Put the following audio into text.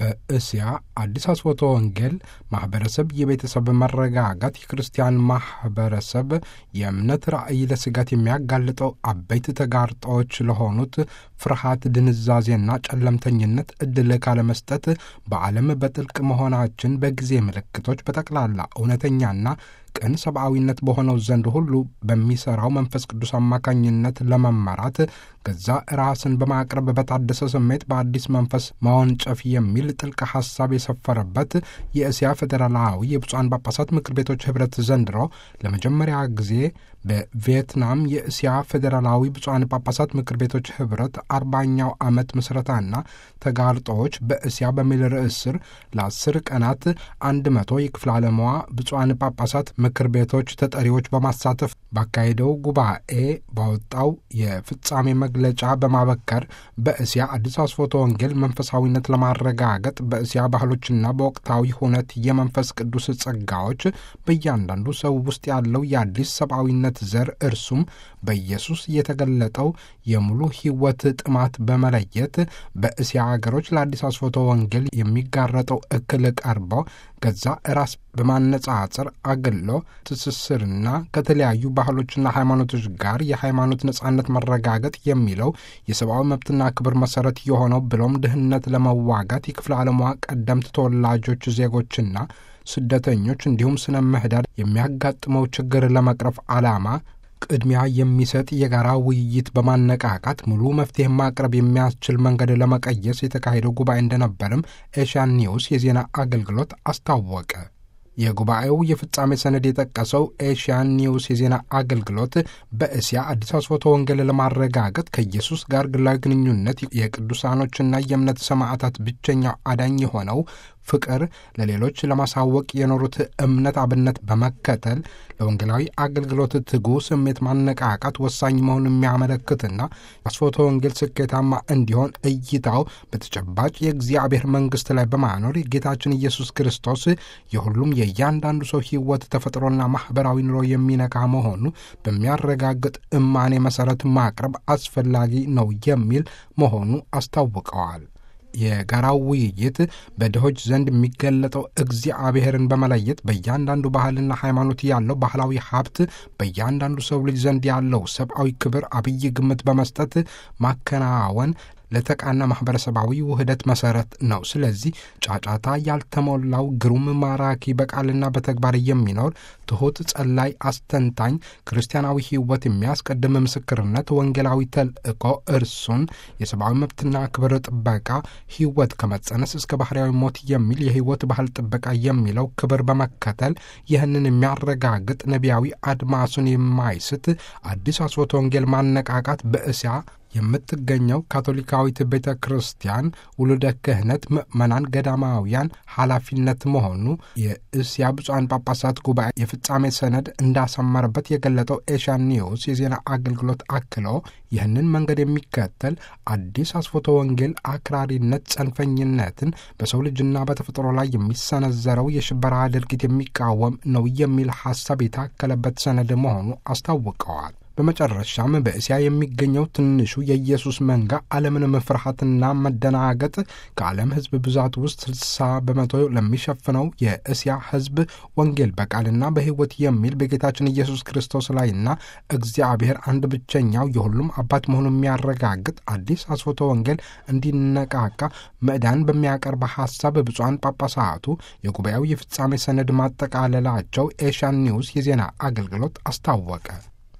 በእስያ አዲስ አስፎቶ ወንጌል ማኅበረሰብ የቤተሰብ መረጋጋት የክርስቲያን ማኅበረሰብ የእምነት ራእይ ለስጋት የሚያጋልጠው አበይት ተጋርጦዎች ለሆኑት ፍርሃት፣ ድንዛዜና ጨለምተኝነት ዕድል ካለመስጠት በዓለም በጥልቅ መሆናችን በጊዜ ምልክቶች በጠቅላላ እውነተኛና ቅን ሰብአዊነት በሆነው ዘንድ ሁሉ በሚሠራው መንፈስ ቅዱስ አማካኝነት ለመመራት ገዛ ራስን በማቅረብ በታደሰ ስሜት በአዲስ መንፈስ ማወንጨፍ የሚል ጥልቅ ሐሳብ የሰፈረበት የእስያ ፌዴራላዊ የብፁዓን ጳጳሳት ምክር ቤቶች ኅብረት ዘንድሮ ለመጀመሪያ ጊዜ በቪየትናም የእስያ ፌዴራላዊ ብፁዓን ጳጳሳት ምክር ቤቶች ኅብረት አርባኛው ዓመት ምስረታና ተጋርጦዎች በእስያ በሚል ርዕስ ስር ለአስር ቀናት አንድ መቶ የክፍለ ዓለሟ ብፁዓን ጳጳሳት ምክር ቤቶች ተጠሪዎች በማሳተፍ ባካሄደው ጉባኤ ባወጣው የፍጻሜ መግለጫ በማበከር በእስያ አዲስ አስፎቶ ወንጌል መንፈሳዊነት ለማረጋገጥ በእስያ ባህሎችና በወቅታዊ ሁነት የመንፈስ ቅዱስ ጸጋዎች በእያንዳንዱ ሰው ውስጥ ያለው የአዲስ ሰብአዊነት ዘር እርሱም በኢየሱስ የተገለጠው የሙሉ ሕይወት ጥማት በመለየት በእስያ አገሮች ለአዲስ አስፎቶ ወንጌል የሚጋረጠው እክል ቀርበው ገዛ ራስ በማነጻጸር አግሎ ትስስርና ከተለያዩ ባህሎችና ሃይማኖቶች ጋር የሃይማኖት ነጻነት መረጋገጥ የሚለው የሰብአዊ መብትና ክብር መሰረት የሆነው ብሎም ድህነት ለመዋጋት የክፍለ ዓለሟ ቀደምት ተወላጆች ዜጎችና ስደተኞች እንዲሁም ስነ ምህዳር የሚያጋጥመው ችግር ለመቅረፍ ዓላማ ቅድሚያ የሚሰጥ የጋራ ውይይት በማነቃቃት ሙሉ መፍትሄ ማቅረብ የሚያስችል መንገድ ለመቀየስ የተካሄደው ጉባኤ እንደነበርም ኤሽያን ኒውስ የዜና አገልግሎት አስታወቀ። የጉባኤው የፍጻሜ ሰነድ የጠቀሰው ኤሽያን ኒውስ የዜና አገልግሎት በእስያ አዲስ አስፎቶ ወንጌል ለማረጋገጥ ከኢየሱስ ጋር ግላዊ ግንኙነት የቅዱሳኖችና የእምነት ሰማዕታት ብቸኛው አዳኝ የሆነው ፍቅር ለሌሎች ለማሳወቅ የኖሩት እምነት አብነት በመከተል ለወንጌላዊ አገልግሎት ትጉ ስሜት ማነቃቃት ወሳኝ መሆኑን የሚያመለክትና አስፎቶ ወንጌል ስኬታማ እንዲሆን እይታው በተጨባጭ የእግዚአብሔር መንግሥት ላይ በማኖር ጌታችን ኢየሱስ ክርስቶስ የሁሉም የእያንዳንዱ ሰው ሕይወት ተፈጥሮና ማኅበራዊ ኑሮ የሚነካ መሆኑ በሚያረጋግጥ እማኔ መሠረት ማቅረብ አስፈላጊ ነው የሚል መሆኑ አስታውቀዋል። የጋራው ውይይት በድሆች ዘንድ የሚገለጠው እግዚአብሔርን በመለየት በእያንዳንዱ ባህልና ሃይማኖት ያለው ባህላዊ ሀብት በእያንዳንዱ ሰው ልጅ ዘንድ ያለው ሰብአዊ ክብር አብይ ግምት በመስጠት ማከናወን ለተቃና ማኅበረሰባዊ ውህደት መሠረት ነው። ስለዚህ ጫጫታ ያልተሞላው ግሩም ማራኪ በቃልና በተግባር የሚኖር ትሑት ጸላይ አስተንታኝ ክርስቲያናዊ ሕይወት የሚያስቀድም ምስክርነት ወንጌላዊ ተልእኮ እርሱን የሰብአዊ መብትና ክብር ጥበቃ ሕይወት ከመጸነስ እስከ ባህርያዊ ሞት የሚል የሕይወት ባህል ጥበቃ የሚለው ክብር በመከተል ይህንን የሚያረጋግጥ ነቢያዊ አድማሱን የማይስት አዲስ አስፎቶ ወንጌል ማነቃቃት በእስያ የምትገኘው ካቶሊካዊት ቤተ ክርስቲያን ውሉደ ክህነት ምዕመናን ገዳማውያን ኃላፊነት መሆኑ የእስያ ብፁዓን ጳጳሳት ጉባኤ የፍጻሜ ሰነድ እንዳሰመረበት የገለጠው ኤሽያን ኒውስ የዜና አገልግሎት አክሎ ይህንን መንገድ የሚከተል አዲስ አስፎቶ ወንጌል አክራሪነት፣ ጸንፈኝነትን በሰው ልጅና በተፈጥሮ ላይ የሚሰነዘረው የሽበራ ድርጊት የሚቃወም ነው የሚል ሐሳብ የታከለበት ሰነድ መሆኑ አስታውቀዋል። በመጨረሻም በእስያ የሚገኘው ትንሹ የኢየሱስ መንጋ ዓለምንም ፍርሃትና መደናገጥ ከዓለም ሕዝብ ብዛት ውስጥ ስልሳ በመቶ ለሚሸፍነው የእስያ ሕዝብ ወንጌል በቃልና በሕይወት የሚል በጌታችን ኢየሱስ ክርስቶስ ላይና እግዚአብሔር አንድ ብቸኛው የሁሉም አባት መሆኑን የሚያረጋግጥ አዲስ አስፎቶ ወንጌል እንዲነቃቃ ምዕዳን በሚያቀርብ ሐሳብ ብፁዓን ጳጳሳቱ የጉባኤው የፍጻሜ ሰነድ ማጠቃለላቸው ኤሽያን ኒውስ የዜና አገልግሎት አስታወቀ።